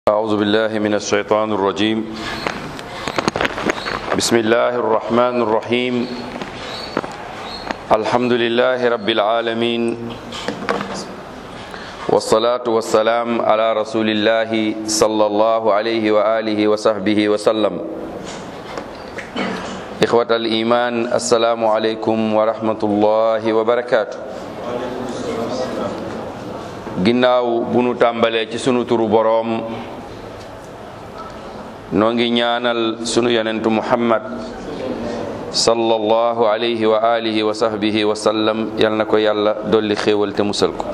أعوذ بالله من الشيطان الرجيم بسم الله الرحمن الرحيم الحمد لله رب العالمين والصلاة والسلام على رسول الله صلى الله عليه وآله وصحبه وسلم إخوة الإيمان السلام عليكم ورحمة الله وبركاته ginnaaw bu nu tàmbalee ci sunu turu boroom noo ngi ñaanal sunu yonentu muhammad sallallahu alayhi wa alihi wa sahbihi wa sallam yal na ko yàlla dolli xéewal te musal ko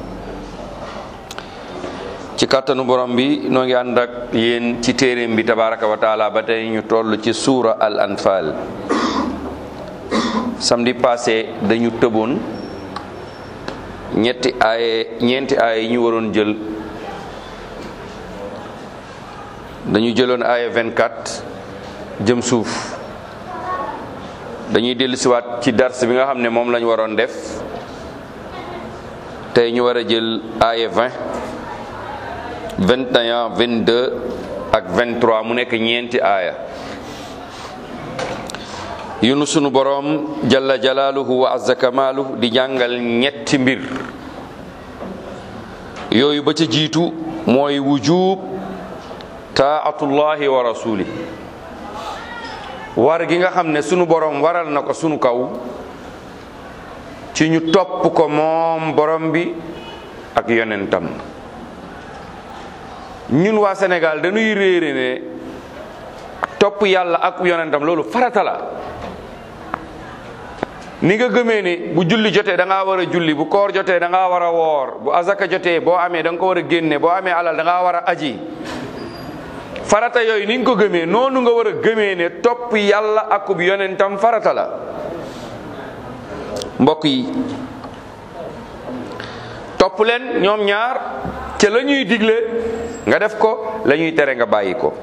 ci kàttanu borom bi noo ngi ànd ak yéen ci téeréem bi tabaraka wa taala ba tey ñu toll ci suura al anfal samedi passé dañu tëboon ñetti aaye ñeenti aaye yi ñu waroon jël dañu jëloon aaye 24 jëm suuf dañuy dellusiwaat ci dars bi nga xam ne moom lañu waroon def tey ñu war a jël aaye 20 21 22 ak 23 mu nekk ñeenti aaya yunu sunu boroom jalla jalaaluhu wa azza kamaaluhu di jàngal ñetti mbir yooyu ba ca jiitu mooy wujub taatullahi wa rasuli war gi nga xam ne sunu boroom waral na ko sunu kaw ci ñu topp ko moom borom bi ak yonentam ñun waa Sénégal dañuy réere ne topp yàlla ak yonentam loolu farata la ni nga gëmee ni bu julli jotee da ngaa war a julli bu koor jotee da ngaa war a woor bu azaka jotee boo amee da nga ko war a génne boo amee alal da ngaa war a aji farata yooyu ni nga ko gëmee noonu nga war a gëmee ne topp yàlla akub yonentam farata la mbokk yi topp leen ñoom ñaar ca la ñuy digle nga def ko la ñuy tere nga bàyyi ko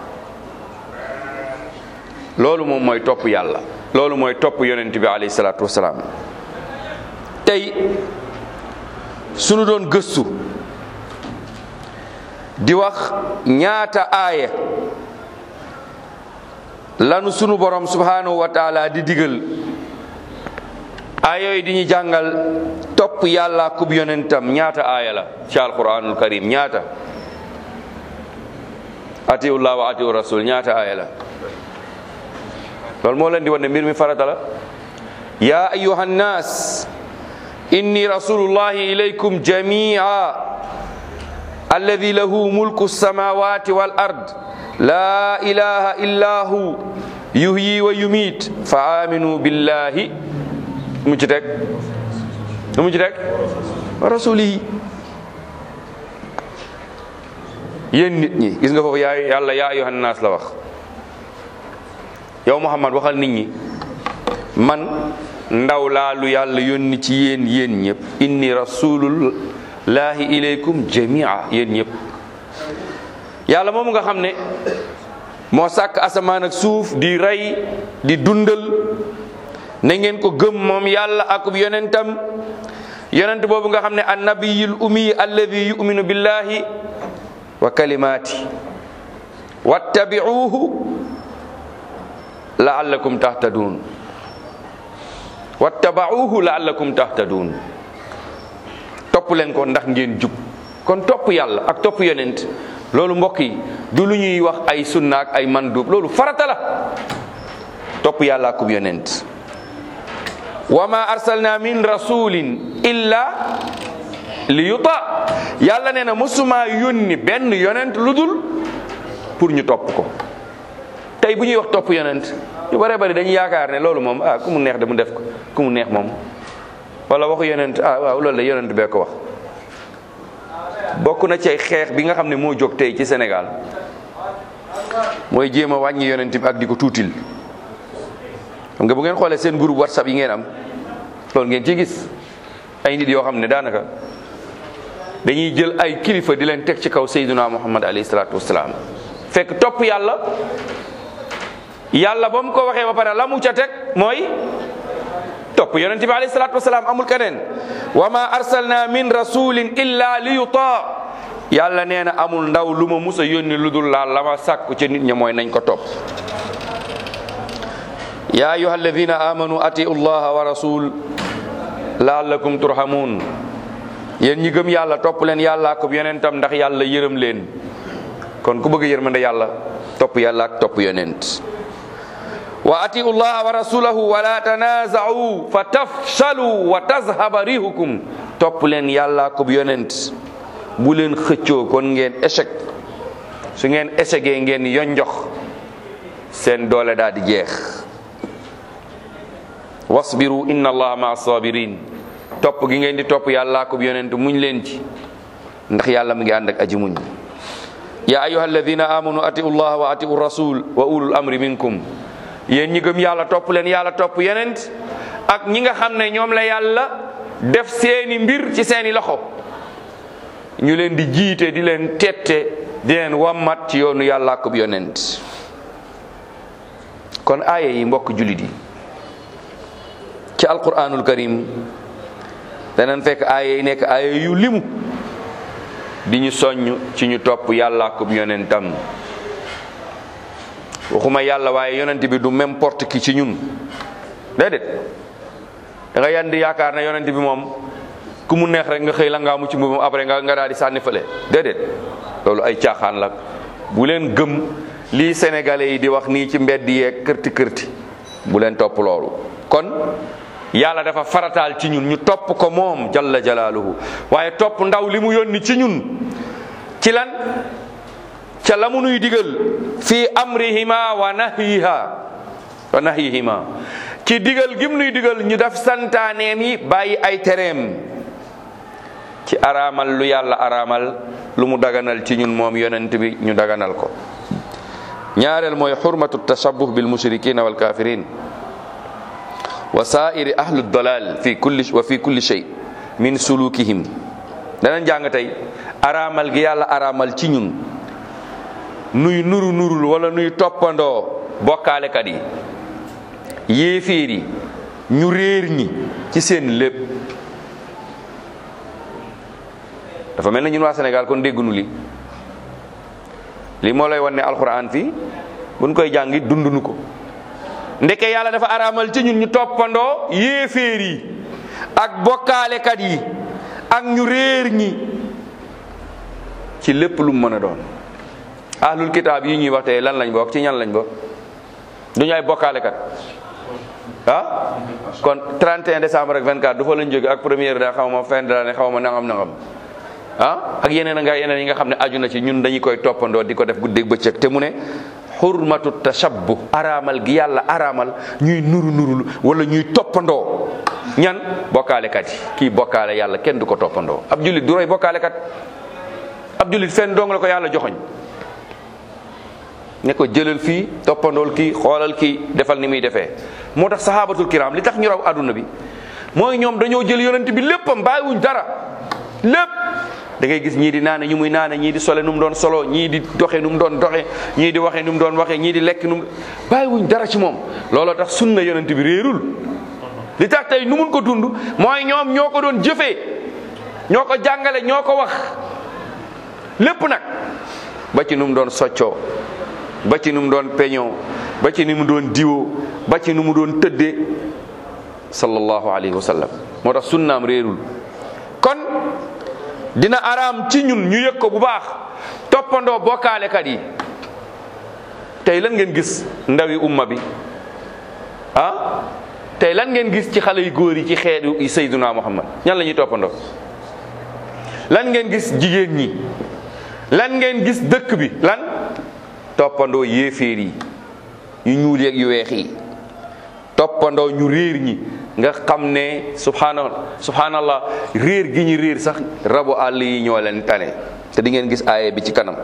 loolu moom mooy topp yàlla loolu mooy topp yonent bi alayhi salaatu wasalaam tey sunu doon gëstu di wax ñaata aaya lanu sunu borom subhanahu wa taala di digal aaya yooyu di ñu jàngal topp yàlla kub yonentam ñaata aaya la ci alquranul karim ñaata atiullah wa atiu rasul ñaata aaya la loolu moo leen di wan ne mbir mi farata la ya ayuha nnas inni rasulullahi ilaykum jamia alladi lahu mulku samawati wal ard la ilaha illa hu yuhyi wa yumit fa aminu billahi mu ci teg mu ci teg wa rasulihi yéen nit ñi gis nga foofu yaa yàlla ya ayuha nnas la wax yow Muhammad waxal nit ñi man ndaw laa lu yàlla yónni ci yéen yéen ñëpp inni rasulullahi ilaykum jamia yéen ñëpp yàlla moom nga xam ne moo sàkk asamaan ak suuf di rey di dundal na ngeen ko gëm moom yàlla akub yonentam yonent boobu nga xam ne annabiyul ummi alladi yuminu billahi wa kalimaati wattabi'uhu laallakum tahtadun wattabauhu laallakum tahtadun topp leen ko ndax ngeen jub kon topp yàlla ak topp yonent loolu mbokk yi du lu ñuy wax ay sunna ak ay mandub loolu farata la topp yàlla akub yonent wa ma arsalna min rasulin illa li yuta yàlla nee na mosuma yónni benn yonent lu dul pour ñu topp ko tey bu ñuy wax topp yonent ñu bare bari dañuy yaakaar ne loolu moom ah ku mu neex de mu def ko ku mu neex moom wala waxu yonent ah waaw loolu la yonent bee ko wax bokk na ci ay xeex bi nga xam ne moo jóg tey ci Sénégal mooy jéem a wàññi yonent bi ak di ko tuutil xam nga bu ngeen xoolee seen groupe whatsapp yi ngeen am loolu ngeen ci gis ay nit yoo xam ne daanaka dañuy jël ay kilifa di leen teg ci kaw Seydina Muhammad alayhi salaatu wasalaam fekk topp yàlla yàlla ba mu ko waxee ba pare la mu ca teg mooy topp yonent bi alayhi salaatu wasalaam amul keneen wa ma arsalna min rasulin illa li yutaa yàlla nee na amul ndaw lu ma mus a yónni lu dul laal la ma sàkku ca nit ña mooy nañ ko topp yaa ayuha alladina amanu atiu llaha wa rasul laallakum turhamun yéen ñi gëm yàlla topp leen yàlla ak yonentam ndax yàlla yërëm leen kon ku bëgg yërmande yàlla topp yàlla ak topp yonent wa atiu llaha wa rasulahu wala tanaza'u fa tafshalu wa tazhaba rihukum topp leen yàlla ak yonent bu leen xëccoo kon ngeen échec su ngeen échecgee ngeen yonjox seen doole daal di jeex wasbiru inna allaha maa sabirin topp gi ngeen di topp yàlla ak yonent muñ leen ci ndax yàlla mu ngi ànd ak aji muñ ya ayuha alladina amanu atiu llaha wa atiu rasul wa ulul amri minkum yéen ñi gëm yàlla topp leen yàlla topp yonent ak ñi nga xam ne ñoom la yàlla def seeni mbir ci seeni loxo ñu leen di jiite di leen tette di leen wammat ci yoonu yàlla ak yonent kon aaya yi mbokk jullit yi ci alquranul karim danañ fekk aaya yi nekk aaya yu limu di ñu soññ ci ñu topp yàlla ak yonentam waxuma yàlla waaye yonent bi du n'importe qui ci ñun déedéet da nga yandi yaakaar ne yonent bi moom ku mu neex rek nga xëy la ngaa mu ci mbubam après nga nga daal di sànni fële déedéet loolu ay caaxaan la bu leen gëm lii sénégalais yi di wax nii ci mbedd yeeg kërti kërti bu leen topp loolu kon yàlla dafa farataal ci ñun ñu topp ko moom jalla jalaaluhu waaye topp ndaw li mu yónni ci ñun ci lan ca la mu nuy digal fii amrihima wa nahyiha wa nahyihima ci digal gim nuy digal ñu def santaaneem yi bàyyi ay tereem ci araamal lu yàlla araamal lu mu daganal ci ñun moom yonent bi ñu daganal ko ñaareel mooy xurmatu tashabuh bil mushrikina wal kafirin wa saairi ahlu dalal fi kulli wa fi kulli shay min sulukihim danañ jàng tey araamal gi yàlla araamal ci ñun nuy nuru nurul wala nuy toppandoo bokkaalekat yi yéeféer yi ñu réer ñi ci seen lépp dafa mel na ñun waa Sénégal kon déggunu li li moo lay wan ne alxuraan fii buñ koy jàngi dundunu ko ndeke yàlla dafa araamal ci ñun ñu toppandoo yéeféer yi ak bokkaalekat yi ak ñu réer ñi ci lépp lu mu mën a doon ahlul kitaab yi ñuy wax tey lan lañ bokk ci ñan lañ bokk duñu ay bokkaalekat ah kon 31 décembre ak 24 du fa lañ jóge ak première da xaw ma fin de l'année xaw ma nangam nangam ah ak yeneen nga yeneen yi nga xam ne aju na ci ñun dañu koy toppandoo di ko def guddeeg bëccëg te mu ne xurmatu tashabbuh araamal gi yàlla araamal ñuy nuru nurul wala ñuy toppandoo ñan bokkaalekat yi kii bokkaale yàlla kenn du ko toppandoo ab jullit du roy bokkaalekat ab jullit fenn dong la ko yàlla joxoñ ne ko jëlal fii toppandool kii xoolal kii defal ni muy defee moo tax sahabatul kiram li tax ñu raw adduna bi mooy ñoom dañoo jël yonent bi léppam bàyyiwuñ dara lépp da ngay gis ñii di naane ñu muy naane ñii di sole nu mu doon solo ñii di doxe nu mu doon doxe ñii di waxe nu mu doon waxe ñii di lekk nu mu bàyyiwuñ dara ci moom looloo tax sunna yonent bi réerul li tax tey nu mun ko dund mooy ñoom ñoo ko doon jëfee ñoo ko jàngale ñoo ko wax lépp nag ba ci nu mu doon soccoo ba ci nu mu doon peñoo ba ci ni mu doon diwoo ba ci nu mu doon tëddee sallallahu alayhi wa sallam moo tax sunnaam réerul kon dina araam ci ñun ñu yëg ko bu baax toppandoo bokkaalekat yi tey lan ngeen gis ndawi umma bi ah tey lan ngeen gis ci xale yu góor yi ci xeetu Seyduna Muhammad ñan la ñuy toppandoo lan ngeen gis jigéen ñi lan ngeen gis dëkk bi lan toppandoo yéeféer yi yu ñuul yeeg yu weex yi toppandoo ñu réer ñi nga xam ne subhaana subhaanallah réer gi ñu réer sax rabu àll yi ñoo leen tane te di ngeen gis aaye bi ci kanam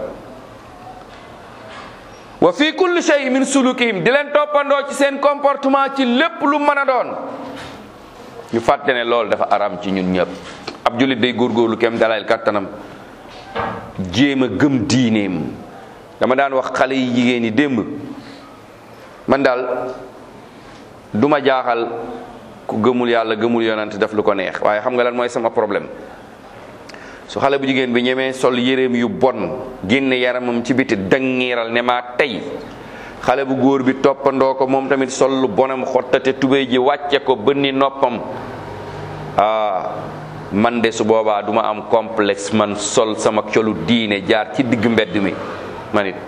wa fi kulli shay min sulukihim di leen toppandoo ci seen comportement ci lépp lu mën a doon ñu fàtte ne loolu dafa aram ci ñun ñëpp ab jullit day góorgóorlu kem dalal kattanam jéem a gëm diineem dama daan wax xale yi jigéen yi démb man daal duma jaaxal ku gëmul yàlla gëmul yonent def lu ko neex waaye xam nga lan mooy sama problème su xale bu jigéen bi ñemee sol yéreem yu bon génne yaramam ci biti dangiiral ne maa tey xale bu góor bi toppandoo ko moom tamit sol lu bonam xottate tubéy ji wàcce ko bënni noppam ah man de su boobaa duma am complexe man sol sama colu diine jaar ci digg mbedd mi man it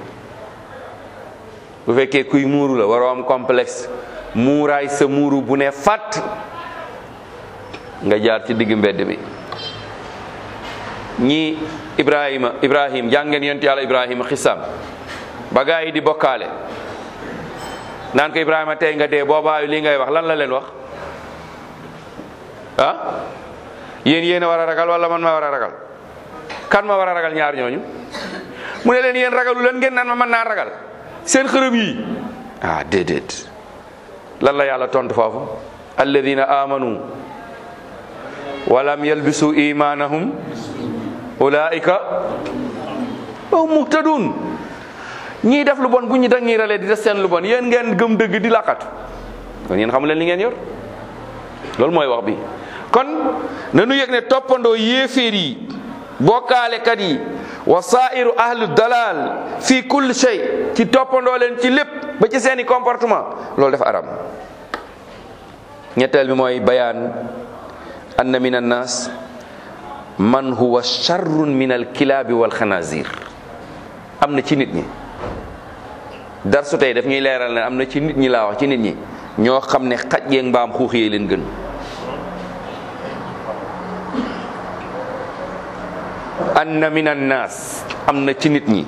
bu fekkee kuy muuru la waroo am complexe muuraay sa muuru bu ne fàtt nga jaar ci digg mbedd mi ñii ibrahima ibrahim jàngeen yonent yàlla ibrahima xisam ba gaa yi di bokkaale naan ko ibrahima tey nga dee boobaayu li ngay wax lan la leen wax ah yéen yéen a war a ragal wala man ma war a ragal kan ma war a ragal ñaar ñooñu mu ne leen yéen ragalu leen ngeen naan ma mën naa ragal seen xërëm yi ah déedéet lan la yàlla tontu foofu alladina amanu walam yalbisu imanahum ulaika hum muhtadun ñii def lu bon bu ñu dangiiralee di def seen lu bon yéen ngeen gëm dëgg di laqatu kon yéen xamu leen li ngeen yor loolu mooy wax bi kon nanu yëg ne toppandoo yéeféer yi bokkaalekat yi wa sairu ahlu dalal fi kulli shay ci toppandoo leen ci lépp ba ci seeni comportement loolu dafa aram ñetteel bi mooy bayaan anna min annas man huwa charrun min alkilaabi walxanazir am na ci nit ñi darsu tey daf ñuy leeral ne am na ci nit ñi laa wax ci nit ñi ñoo xam ne xaj yeeg mbaam xuux yee leen gën anna min annas am na ci nit ñi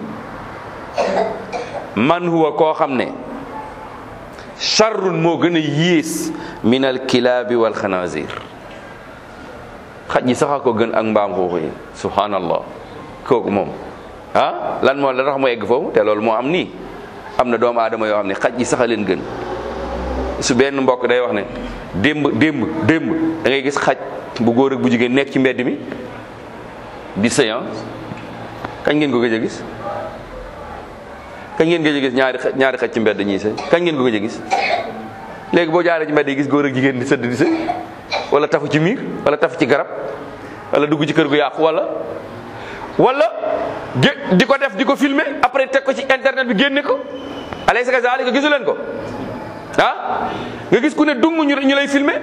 man huwa koo xam ne charrun moo gën a yées min alkilaabi walxanazir xaj yi sax a ko gën ak mbaam xuux yi subhanallah kooku moom ah lan moo la tax mu egg foofu te loolu moo am nii am na doomu aadama yoo xam ne xaj yi sax a leen gën su benn mbokk day wax ne démb démb démb da ngay gis xaj bu góor ak bu jigéen nekk ci mbedd mi di séan kañ ngeen ko gëj a gis kañ ngeen gëj a gis ñaari xaj ñaari xaj ci mbedd ñii sëy kañ ngeen ko gëj a gis léegi boo jaaree ci mbedd yi gis góor ak jigéen di sëdd di sëy wala tafu ci miir wala tafu ci garab wala dugg ci kër gu yàqu wala wala gé di ko def di ko filmer après teg ko ci internet bi génne ko alaysa kazalika gisu leen ko ah nga gis ku ne dung ñu ñu lay filmer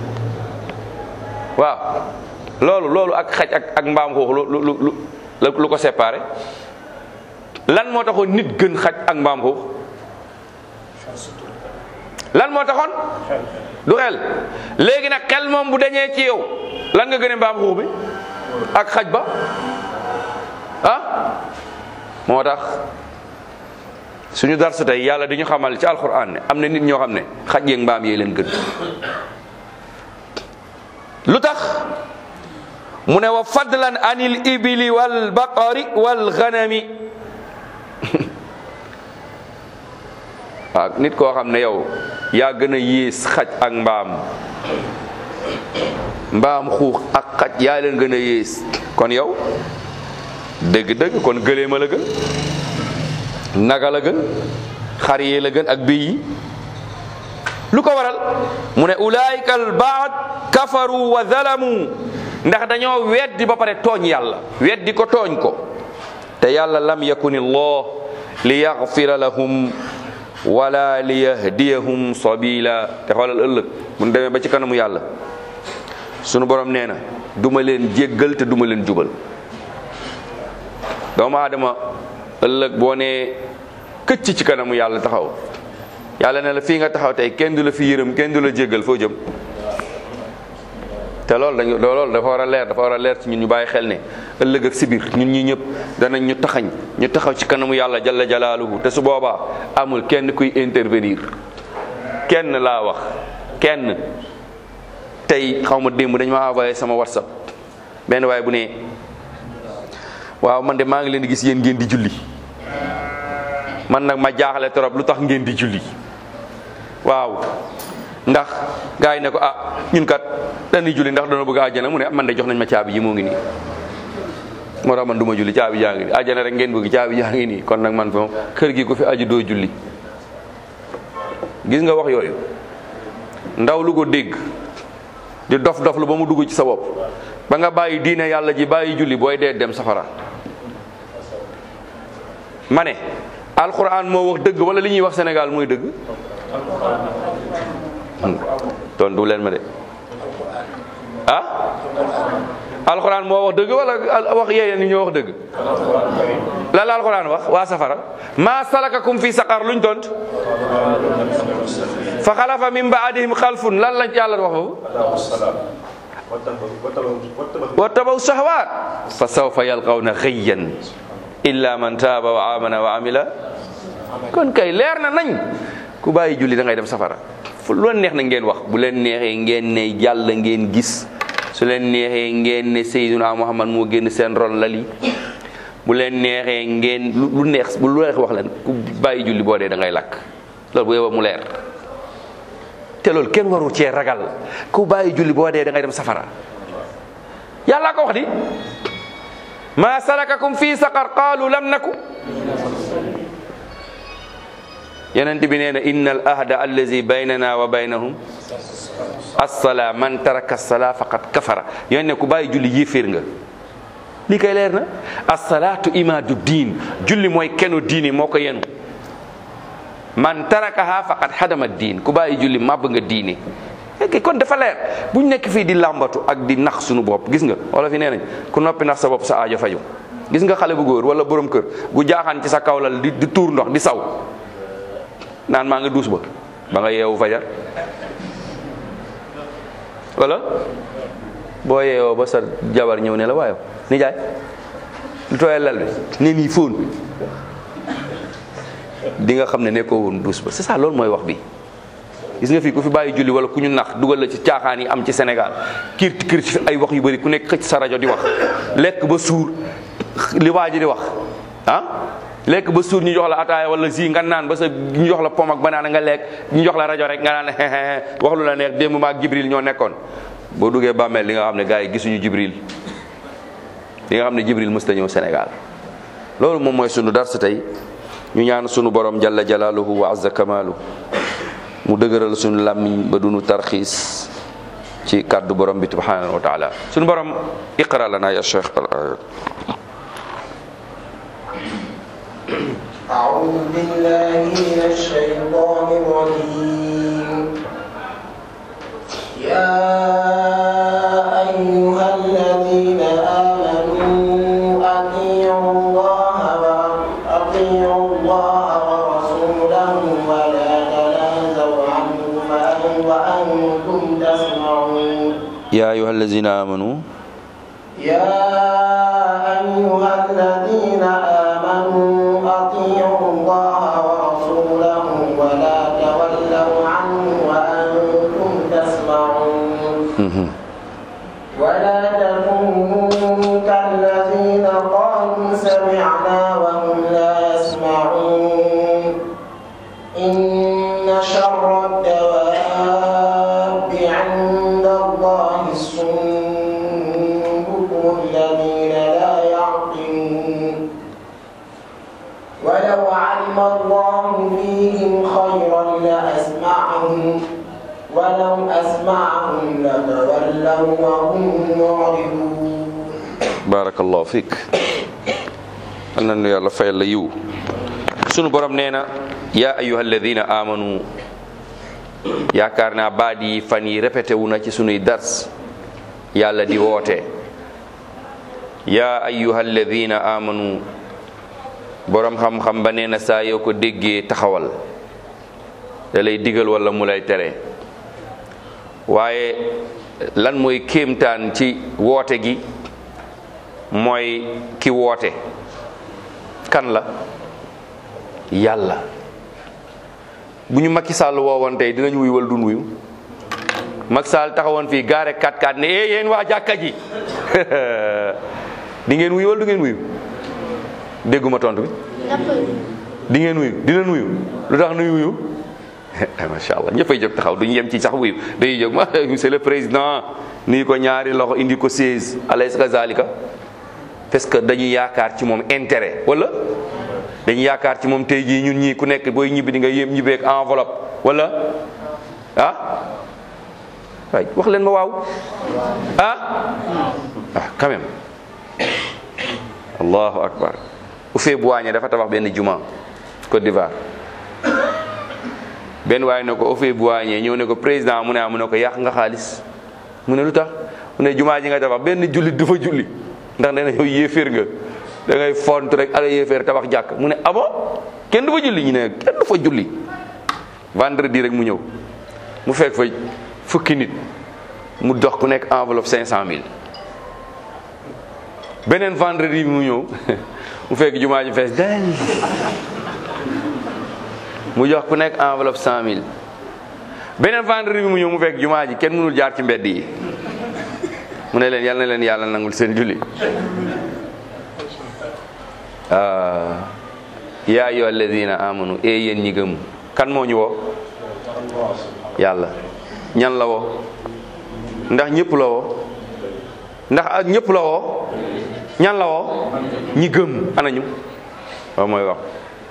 waaw loolu loolu ak xaj ak ak mbaam xuux lu lu lu lu ko séparé lan moo taxoon nit gën xaj ak mbaam xuux lan moo taxoon du xel léegi nag xel moom bu dañee ci yow lan nga gën a mbaam xuux bi ak xaj ba ah moo tax suñu darsu tey yàlla di ñu xamal ci alquran ne am na nit ñoo xam ne xaj yeeg mbaam yee leen gën lu tax mu ne wa fadlan anil ibili wal baqari wal ghanami waaw nit koo xam ne yow yaa gën a yées xaj ak mbaam mbaam xuux ak xaj yaa leen gën a yées kon yow dëgg-dëgg kon gëleema la gën naga la gën xar yee la gën ak béy yi lu ko waral mu ne ulaayika al baad kafaru wa zalamu ndax dañoo weddi ba pare tooñ yàlla weddi ko tooñ ko te yàlla lam yakun allah li yaxfira lahum wala li yahdiyahum sabila te xoolal ëllëg bu ñu demee ba ci kanamu yàlla sunu borom nee na duma leen jéggal te duma leen jubal doomu aadama ëllëg boo nee këcc ci kanamu yàlla taxaw yàlla ne la fii nga taxaw tey kenn du la fi yërëm kenn du la jéggal foo jëm te loolu dañu loolu dafa war a leer dafa war a leer ci ñun ñu bàyyi xel ne ëllëg ak sibir ñun ñi ñëpp danañ ñu taxañ ñu taxaw ci kanamu yàlla jalla jalaaluhu te su boobaa amul kenn kuy intervenir kenn laa wax kenn tey xaw ma démb dañ ma envoyé sama whatsapp benn waaye bu ne waaw man de maa ngi leen di gis yéen ngeen di julli man nag ma jaaxale trop lu tax ngeen di julli waaw ndax gars yi ne ko ah ñun kat dañuy julli ndax dana bëgg àjjana mu ne man de jox nañ ma caabi ji moo ngi nii moo tax man du ma julli caabi jaa ngi nii àjjana rek ngeen bëgg caabi jaa ngi nii kon nag man fa kër gi ku fi aju doo julli gis nga wax yooyu ndaw lu ko dégg di dof dof lu ba mu dugg ci sa bopp ba nga bàyyi diine yàlla ji bàyyi julli booy dee dem safara ma ne alquran moo wax dëgg wala li ñuy wax Sénégal muy dëgg tontu leen ma de ah alquran moo wax dëgg wala wax yéen ni ñoo wax dëgg la la alquran wax waa safara ma salakakum fi saqar luñ tont fa xalafa min baadihim xalfun lan lañ yàlla wax foofu wa tabaw shahwaat fa sawfa yalqawna xëyyan illa man taaba wa amana wa amila kon kay leer na nañ ku bàyyi julli da ngay dem safara fu lu leen neex na ngeen wax bu leen neexee ngeen ne yàlla ngeen gis su leen neexee ngeen ne Seydina Muhammad moo génn seen ron lali bu leen neexee ngeen lu neex bu lu neex wax leen ku bàyyi julli boo dee da ngay lakk loolu bu yow mu leer te loolu kenn waru cee ragal ku bàyyi julli boo dee da ngay dem safara yàlla ko wax di ma salakakum fi saqar qaalu lam naku yonent bi nee na inna al ahda allazi baynana wa baynahum assala man taraka assala faqad kafara yoon ne ku bàyyi julli yéeféer nga lii kay leer na assalaatu imaadu diin julli mooy kenu diini moo ko yenu man tarakaha faqad hadama diin ku bàyyi julli màbb nga diine ok kon dafa leer buñ nekk fii di làmbatu ak di nax suñu bopp gis nga wala fi nee nañ ku noppi nax sa bopp sa aajo faju gis nga xale bu góor wala borom kër gu jaaxaan ci sa kawlal di di tuur ndox di saw naan maa ngi duus ba ba nga yeewu fajar wala boo yeewoo ba sa jabar ñëw ne la waayo nijaay lu tooyal lal bi ne nii fóon di nga xam ne nekkoo woon duus ba c'est ça loolu mooy wax bi gis nga fii ku fi bàyyi julli wala ku ñu nax dugal la ci caaxaan yi am ci Sénégal kiir kiir ci ay wax yu bëri ku nekk xëcc sa rajo di wax lekk ba suur li waa ji di wax ah lekk ba suur ñu jox la ataaya wala zi nga naan ba sa ñu jox la pom ak banaana nga lekk ñu jox la rajo rek nga naan wax lu la neex démb maag Jibril ñoo nekkoon boo duggee bàmmeel li nga xam ne gars yi gisuñu Jibril li nga xam ne Jibril mës ta ñëw Sénégal loolu moom mooy sunu dars tey ñu ñaan sunu borom jalla jalaaluhu wa azza kamaalu mu dëgëral sunu làmmiñ ba dunu tarxiis ci kàddu borom bi subhanahu wa taala sunu borom iqra lana ya cheikh al ayat أعوذ بالله من الشيطان الرجيم يا أيها الذين آمنوا أطيعوا الله وأطيعوا الله ورسوله ولا تنازعوا عنه وأنتم تسمعون يا أيها الذين آمنوا يا أيها الذين آمنوا أطيعوا الله ورسوله ولا تولوا عنه وأنتم تسمعون ولا تكونوا كالذين قالوا سمعنا وهم لا يسمعون إن شر الدواب عند الله الصم بكم الذين لا يعقلون ولو علم الله فيهم خيرا لأسمعهم ولو أسمعهم لتولوا وهم معرضون barakallahu fiik al na nu yàlla fayal la yiw sunu borom nee na yaa ayuha alladina amanu yaakaar naa baat yi fan yi répété wu na ci sunuy dars yàlla di woote yaa ayuha alladina amanu borom xam-xam ba nee na saa yoo ko déggee taxawal da lay digal wala mu lay tere waaye lan mooy kéemtaan ci woote gi mooy ki woote kan la yàlla bu ñu Macky Sall woowoon tey dinañ wuyu wala duñ wuyu Macky Sall taxawoon fii gaare 4-4 ne eh yéen waa jàkka ji di ngeen wuyu wala du ngeen wuyu dégguma tontu bi di ngeen wuyu dinañ wuyu lu tax nuy wuyu macha allah ñëppay jóg taxaw duñu yem ci sax wuyu dañuy jóg ma monsieur le président nii ko ñaari loxo indi ko 16 alaysa kazalika parce que dañu yaakaar ci moom intérêt wala dañu yaakaar ci moom tey jii ñun ñii ku nekk booy ñibbi di nga yem ñibbeek enveloppe wala ah waay wax leen ma waaw ah ah quand même allahu akbar Houphouët-Boigny dafa tabax benn juma Côte d'Ivoire benn waaye ne ko Houphouët-Boigny ñëw ne ko président mu ne ah mu ne ko yàq nga xaalis mu ne lu tax mu ne jumaa ji nga tabax benn jullit du fa julli ndax nee na yow yéeféer nga da ngay font rek ala yéeféer tabax jàkk mu ne abo kenn du fa julli ñu ne kenn du fa julli vendredi rek mu ñëw mu fekk fa fukki nit mu dox ku nekk enveloppe cinq cent mille beneen vendredi bi mu ñëw mu fekk jumaa ji fees del mu jox ku nekk enveloppe cent mille beneen vendredi bi mu ñëw mu fekk jumaa ji kenn mënul jaar ci mbedd yi mu ne leen yal na leen yàlla nangul seen julli yaa ayyuha alladina amanu e yéen ñi gëm kan moo ñu woo yàlla ñan la woo ndax ñëpp la woo ndax ak ñëpp la woo ñan la woo ñi gëm anañu waaw mooy wax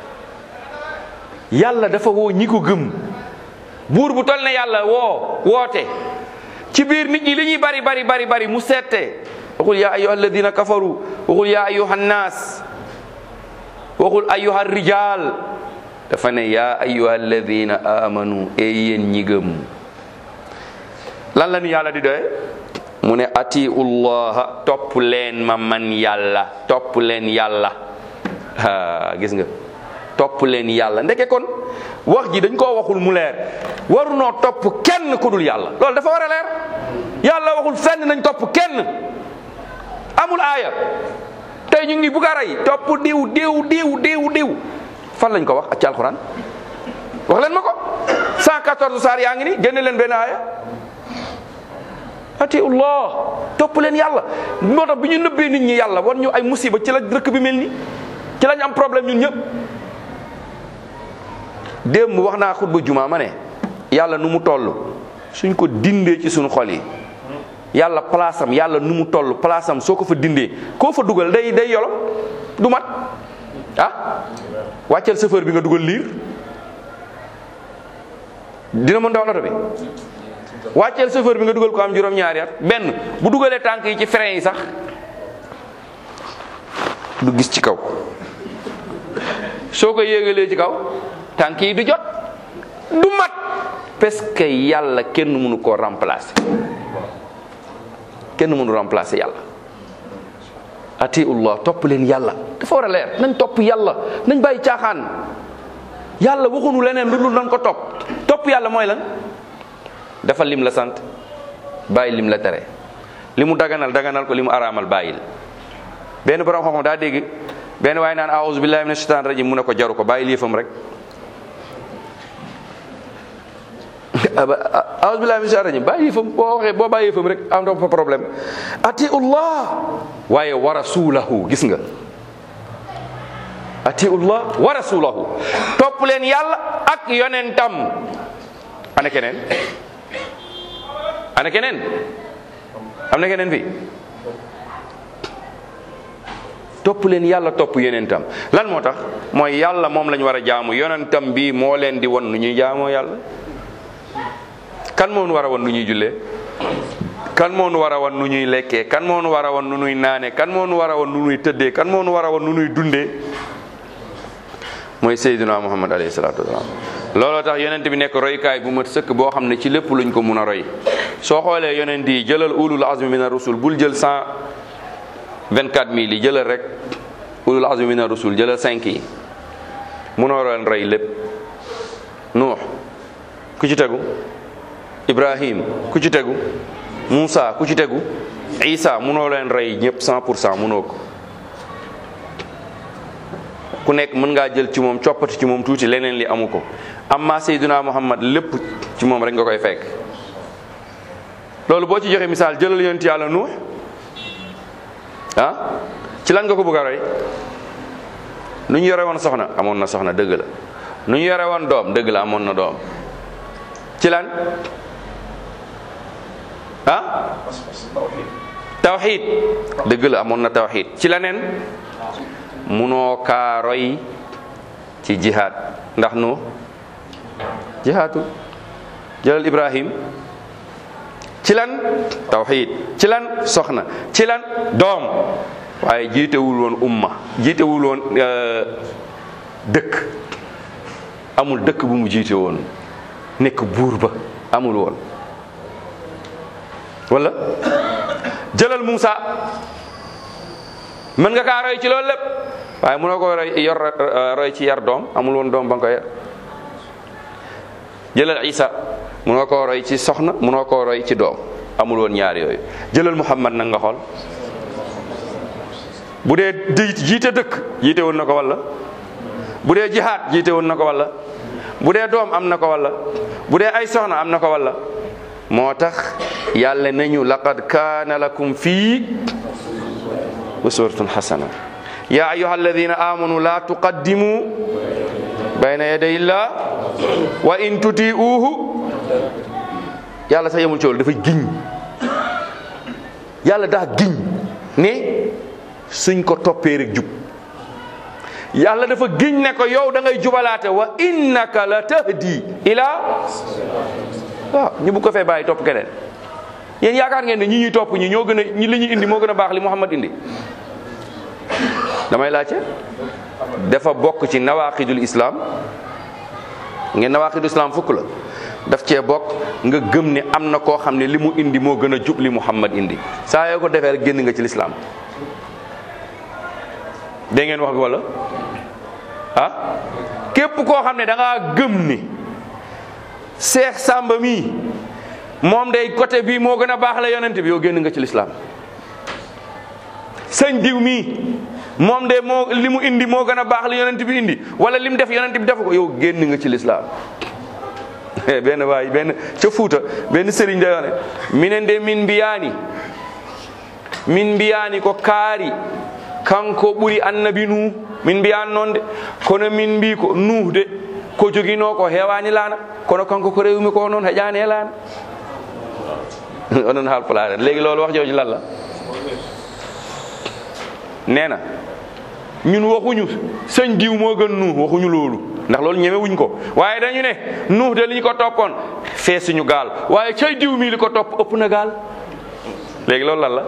yàlla dafa woo ñi ko gëm buur bu tol ne yàlla woo woote ci biir nit ñi li ñuy bari bari bari bari mu seete waxul yaa ayuha alladina kafaru waxul yaa ayuha nnaas waxul ayuha rijal dafa ne yaa ayuha alladina amanu e yéen ñi gëm lan la ñu yàlla di doye mu ne atiu llaha topp leen ma man yàlla topp leen yàlla ah gis nga topp leen yàlla ndeke kon wax ji dañ koo waxul mu leer warunoo topp kenn ku dul yàlla loolu dafa war a leer yàlla waxul fenn nañ topp kenn amul aaya tey ñu ngi bugg a rey topp diw diw diw diw diw fan lañ ko wax ak ci alxuraan wax leen ma ko 114 saar yaa ngi ni génne leen benn aaya atiullah topp leen yàlla moo tax bi ñu nëbbee nit ñi yàlla war ñu ay musiba ci la dëkk bi mel ni ci lañ am problème ñun ñëpp démb wax naa xutba juma ma ne yàlla nu mu toll suñ ko dindee ci suñu xol yi yàlla place am yàlla nu mu toll place am soo ko fa dindee koo fa dugal day day yolom du mat ah wàcceel chauffeur bi nga dugal liir dina mën dawal oto bi wàcceel chauffeur bi nga dugal ko am juróom-ñaari at benn bu dugalee tànk yi ci frein yi sax du gis ci kaw soo ko yéegalee ci kaw tànk yi du jot du mat parce que yàlla kenn mënu koo remplacer kenn mënu remplacer yàlla atiullah topp leen yàlla dafa war a leer nañ topp yàlla nañ bàyyi caaxaan yàlla waxunu leneen lu dul nañ ko topp topp yàlla mooy lan defal lim la sant bàyyi lim la tere li mu daganal daganal ko li mu araamal bàyyil benn borom xam-xam daa dégg benn waaye naan aouzu billahi mina shaitan rajim mu ne ko jaru ko bàyyi liifam rek aouzu billahi mina shaitan rajim bàyyi liifam boo waxee boo bàyyi liifam rek am fa problème atiullah waaye wa rasulahu gis nga atiullah wa rasulahu topp leen yàlla ak yonentam ana keneen ana keneen am na keneen fi topp leen yàlla topp yonentam lan moo tax mooy yàlla moom lañ war a jaamu yonentam bi moo leen di won nu ñuy jaamoo yàlla kan moo nu war a won nu ñuy jullee kan moo nu war a won nu ñuy lekkee kan moo nu war a won nu ñuy naane kan moo nu war a won nu ñuy tëddee kan moo nu war a won nu ñuy dundee mooy Seydina Muhammad alayhi salaatu wasalaam looloo tax yonent bi nekk roykaay bu mat sëkk boo xam ne ci lépp luñ ko mun a roy soo xoolee yonent yi jëlal ulul azmi mina rusul bul jël cent vingt quatre mille yi jëlal rek ulul azmi mina rusul jëlal cinq yi munoo leen roy lépp nuux ku ci tegu ibrahim ku ci tegu Moussa ku ci tegu Isa munoo leen roy ñëpp cent pour cent munoo ko ku nekk mën ngaa jël ci moom coppati ci moom tuuti leneen li amu ko amma Seydina Muhammad lépp ci moom rek nga koy fekk loolu boo ci joxe misaal jëlal yonent yàlla nuux ah ci lan nga ko bëgg a roy nu ñu yore woon soxna amoon na soxna dëgg la nu ñu yore woon doom dëgg la amoon na doom ci lan ah tawxiid dëgg la amoon na tawxiid ci leneen munoo kaa roy ci jihaad ndax nu jihaatu jëlal ibrahim ci lan tawxid ci lan soxna ci lan doom waaye jiitewul woon umma jiitewul woon dëkk amul dëkk bu mu jiite woon nekk buur ba amul woon wala jëlal Muusa mën nga kaa roy ci loolu lépp waaye mënoo ko roy yor roy ci yar doom amul woon doom ba nga ko yar jëlal Isa mënoo koo roy ci soxna mënoo koo roy ci doom amul woon ñaar yooyu jëlal Muhammad nag nga xool bu dee di jiite dëkk jiite woon na ko walla bu dee jihaad jiite woon na ko walla bu dee doom am na ko walla bu dee ay soxna am na ko walla moo tax yàlla nañu laqad kaana lakum fii uswatun xasana ya ayuha alladina amanu la tuqaddimu bayna yaday illah wa in tuti'uhu yàlla sax yemul ci loolu dafa giñ yàlla daa giñ ne suñ ko toppee rek jub yàlla dafa giñ ne ko yow da ngay jubalaate wa innaka la tahdi ila waaw ñu bu ko fee bàyyi topp keneen yéen yaakaar ngeen ne ñi ñuy topp ñi ñoo gën a ñi li ñu indi moo gën a baax li Muhammad indi damay laajte dafa bokk ci nawaqidul islam ngeen nawaqidul islam fukk la daf cee bokk nga gëm ne am na koo xam ne li mu indi moo gën a jub li Muhammad indi saa yoo ko defee rek génn nga ci lislaam dégg ngeen wax bi wala ah képp koo xam ne da ngaa gëm ni Seex Sàmba mii moom day côté bii moo gën a baax la yonent bi yow génn nga ci lislaam sëñ diw mii moom de moo li mu indi moo gën a baax li yonent bi indi wala li mu def yonent bi defu ko yow génn nga ci lislaam benn waay benn ca Fuuta benn sëriñ da ne minen de min mbiyaani min mbiyaani ko kaari kanko ɓuri annabi nuh min mbiyani noon de kono min mbi ko nuh de ko joguino ko hewani laana kono kanko ko rewmi ko noon heƴani e laana onon haalpulaar léegi loolu wax jooju lan la nee na ñun waxuñu sëñ diw moo gën nuux waxuñu loolu ndax loolu ñemewuñ ko waaye dañu ne nuux de li ñu ko toppoon fee suñu gaal waaye cay diw mii li ko topp ëpp na gaal léegi loolu lan la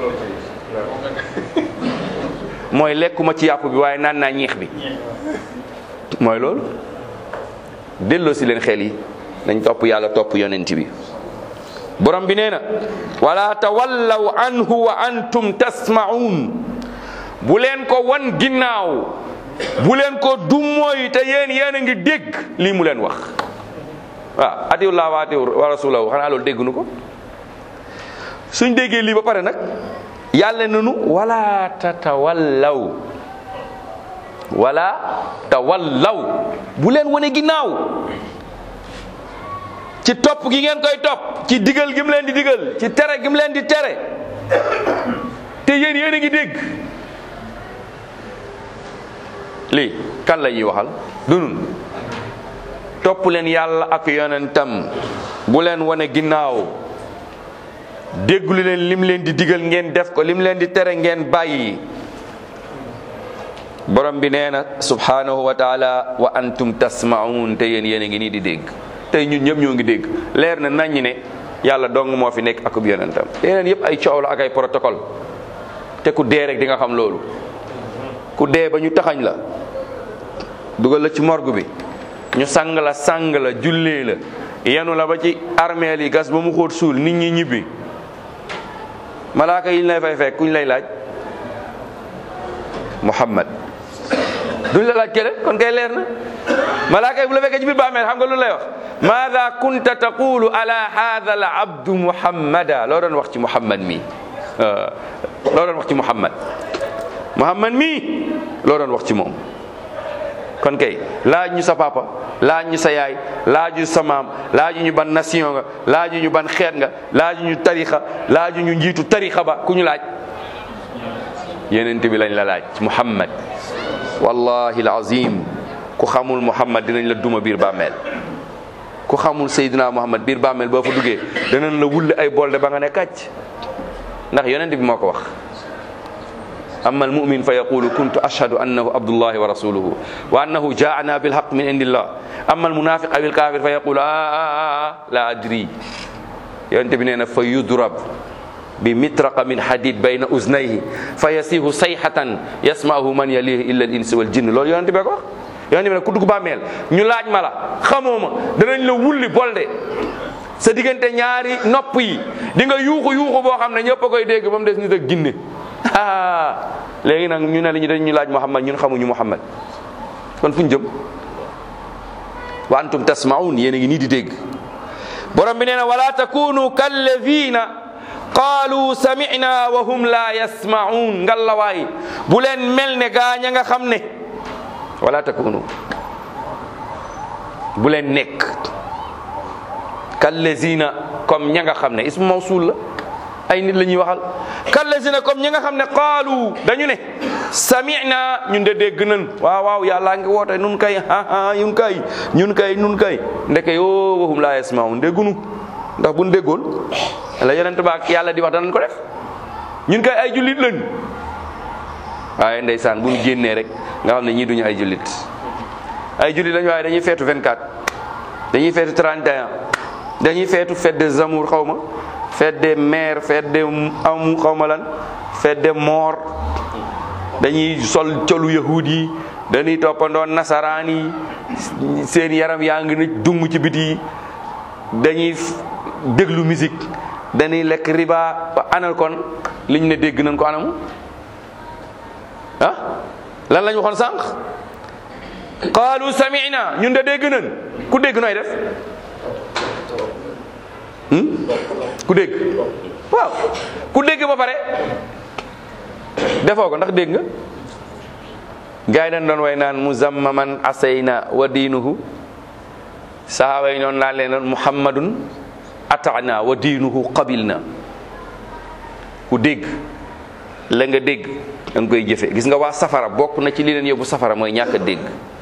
mooy lekkuma ci yàpp bi waaye naan naa ñeex bi mooy loolu delloo si leen xel yi nañ topp yàlla topp yonent bi borom bi nee na wala tawallaw anhu wa antum tasma'un bu leen ko wan ginnaaw bu leen ko dummooy te yéen yéen a ngi dégg lii mu leen wax waaw atiwullah wa atiw wa rasulahu xanaa loolu dégg nu ko suñ déggee lii ba pare nag yàlla nanu wala tatawallaw wala tawallaw bu leen wane ginnaaw ci topp gi ngeen koy topp ci digal gi mu leen di digal ci tere gi mu leen di tere te yéen yéen a ngi dégg lii kan la ñuy waxal dunun topp leen yàlla ak yonentam bu leen wane ginnaaw dégglu leen lim leen di digal ngeen def ko lim leen di tere ngeen bàyyi borom bi nee na subhanahu wa taala wa antum tasmaun te yéen yéen a ngi nii di dégg tey ñun ñëpp ñoo ngi dégg leer na nañ ne yàlla dong moo fi nekk akub yonentam yeneen yëpp ay coow la ak ay protocole te ku dee rek di nga xam loolu ku dee ba ñu taxañ la dugal la ci morgue bi ñu sang la sang la jullee la yenu la ba ci armeel yi gas ba mu xóot suul nit ñi ñibbi malaaka yi ñu lay fay fekk kuñ lay laaj muhammad duñ la laaj kene kon kay leer na malaaka yi bu la fekkee ci biir bàmmeel xam nga lu lay wax maada kunta taqulu ala hadha al abdu muhammada loo doon wax ci muhammad mi loo doon wax ci muhammad muhammad mi loo doon wax ci moom kon kay laaj ñu sa papa laaj ñu sa yaay laaju sa maam laaju ñu ban nation nga laaju ñu ban xeet nga laaju ñu tarixa laaju ñu njiitu tarixa ba ku ñu laaj yenent bi lañ la laaj muhammad wallahi alazim ku xamul muhammad dinañ la duma biir bàmmeel ku xamul seydina muhammad biir bàmmeel boo fa duggee danañ la wulli ay bolde ba nga ne kàcc ndax yonent bi moo ko wax أما المؤمن فيقول كنت أشهد أنه عبد الله ورسوله وأنه جاءنا بالحق من عند الله أما المنافق أو الكافر فيقول آه, آه, آه لا أدري yonente bi nee na fa yudrab bi mitraqa min hadid bayna uznayhi fa yasihu sayhatan yasma'uhu man yalihi illa al insi wal jinn loolu yonente bi ko wax yonente bi ne ku dugg bàmmeel ñu laaj ma la xamoo ma danañ la wulli bolde sa diggante ñaari nopp yi di nga yuuxu yuuxu boo xam ne ñëpp a koy dégg ba mu des nit ak ginne ah léegi nag ñu ne la ñu dañ ñu laaj Muhammad ñun xamuñu Muhammad kon fu ñu jëm wa antum tasmaun yéen a ngi nii di dégg borom bi nee na wala takunu kalladina qaalu samina wa hum la yasmaun ngallawaay bu leen mel ne gaaña nga xam ne wala takunu bu leen nekk kallazina comme ña nga xam ne ismu mawsul la ay nit la ñuy waxal kallazina comme ña nga xam ne qaalu dañu ne samina ñun de dégg nan waaw waaw yàllaa ngi woote nun kay aa ñun kay ñun kay ñun kay ndeke yoo waxum laa yasmaun déggunu ndax buñ déggoon la yonent ba ak yàlla di wax danañ ko def ñun kay ay jullit lañ waaye ndeysaan bu ñu génnee rek nga xam ne ñii duñu ay jullit ay jullit lañ waaye dañuy feetu 24 dañuy feetu 31 dañuy feetu fête des amours xaw ma fête des mères fête des amu xaw ma lan fête des morts dañuy sol colu yahud yi dañuy toppandoo nasaraan yi seen yaram yaa ngi na dung ci biti yi dañuy déglu musique dañuy lekk riba ba anal kon liñ ne dégg nañ ko anamu ah lan lañ waxoon sànq qaalu sami'na ñun de dégg nañ ku dégg nooy def ku dégg waaw ku dégg ba pare defoo ko ndax dégg nga gars yi dañ doon way naan muzammaman asayna wa diinuhu sahaaba yi noonu laa leen doon muhammadun atana wa diinuhu qabilna ku dégg la nga dégg da nga koy jëfe gis nga waa safara bokk na ci li leen yóbbu safara mooy ñàkk a dégg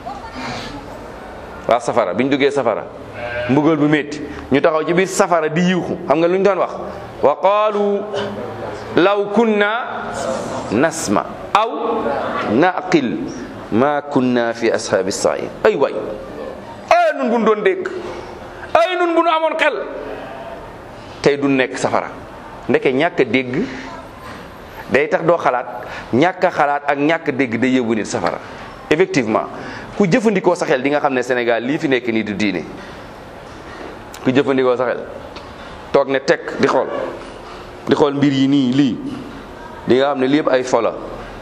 waa safara bi ñu duggee safara mbugal bu métti ñu taxaw ci biir safara di yiwxu xam nga lu ñu doon wax wa qaalu law kunna nasma aw naqil ma kunna fi ashaabi sair ay waay ay nun bu nu doon dégg ay nun bu nu amoon xel tey du nekk safara ndeke ñàkk a dégg day tax doo xalaat ñàkk a xalaat ak ñàkk a dégg day yóbbu nit safara effectivement ku jëfandikoo sa xel di nga xam ne Sénégal lii fi nekk nii du diine ku jëfandikoo sa xel toog ne tekk di xool di xool mbir yi nii lii di nga xam ne lii yëpp ay fola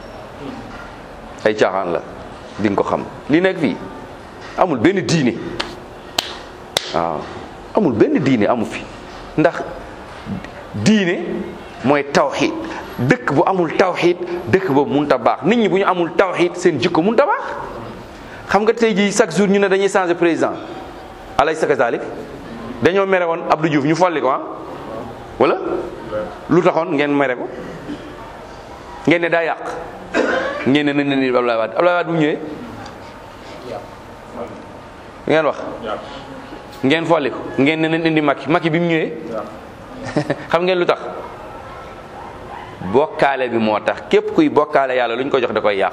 ay caaxaan la di nga ko xam li nekk fii amul benn diine waaw amul benn diine amu fi ndax diine mooy tawxiid dëkk bu amul tawxiid dëkk boobu mun ta baax nit ñi bu ñu amul tawxiid seen jikko mun ta baax xam nga tey jii chaque jour ñu ne dañuy changer président alaysa kazalik dañoo mere woon Abdou Diouf ñu folli ko ah wala lu taxoon ngeen mere ko ngeen ne daa yàq ngeen ne nañ ne ni Abdoulaye Wade Abdoulaye Wade bu ñëwee ngeen wax ngeen folli ko ngeen ne nañ indi Macky Macky bi mu ñëwee xam ngeen lu tax bokkaale bi moo tax képp kuy bokkaale yàlla lu ñu ko jox da koy yàq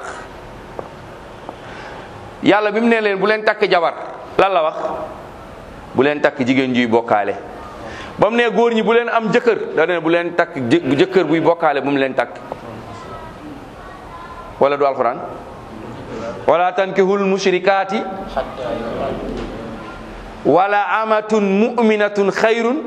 yàlla bi mu ne leen bu leen takk jabar lan la wax bu leen takk jigéen juy bokkaale ba mu ne góor ñi bu leen am jëkkër da ne bu leen takk jëkkër buy bokkaale bu mu leen takk wala du alquran wala tankihul mushrikaati wala amatun mu'minatun xayrun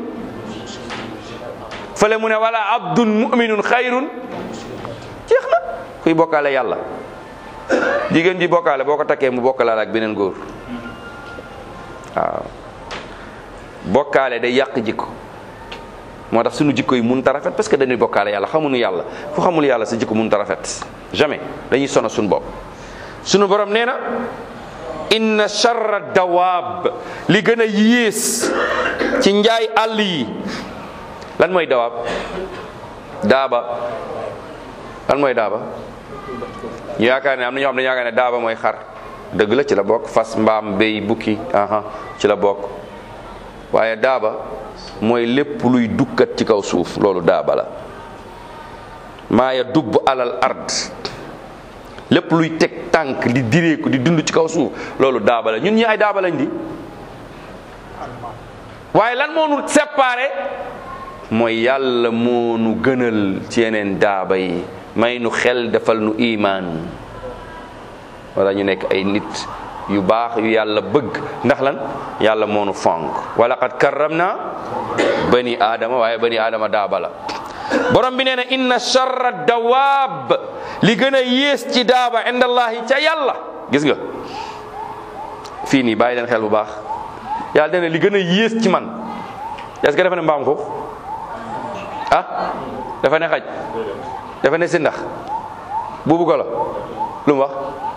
fële mu ne wala abdun mu'minun xayrun jeex na kuy bokkaale yàlla jigéen ji bokkaale boo ko takkee mu bokkalaal ak beneen góor waaw bokkaale day yàq jikko moo tax sunu jikko yi mun ta rafet parce que dañuy bokkaale yàlla xamuñu yàlla fu xamul yàlla sa jikko mun ta rafet jamais dañuy sono suñu bopp sunu borom nee na inna charra dawaab li gën a yées ci njaay àll yi lan mooy dawaab daaba lan mooy daaba ñu yaakaar ne am na ñoo xam ne yaakaar ne daaba mooy xar dëgg la ci la bokk fas mbaam béy bukki aha ci la bokk waaye daaba mooy lépp luy dukkat ci kaw suuf loolu daaba la maa ya dubb alal ard lépp luy teg tànk di direeku di dund ci kaw suuf loolu daaba la ñun ñi ay daaba lañ di waaye lan moo nu séparé mooy yàlla moo nu gënal ci yeneen daaba yi may nu xel defal nu imaan wala ñu nekk ay nit yu baax yu yàlla bëgg ndax lan yàlla moo nu fonk wala qad karram na bani aadama waaye bani aadama daaba la borom bi nee na inna charra dawaab li gën a yées ci daaba inda allahi ca yàlla gis nga fii nii bàyyi leen xel bu baax yàlla nee na li gën a yées ci man est-ce que dafa ne mbaam foofu ah dafa ne xaj dafa ne si ndax buubu golo lu mu wax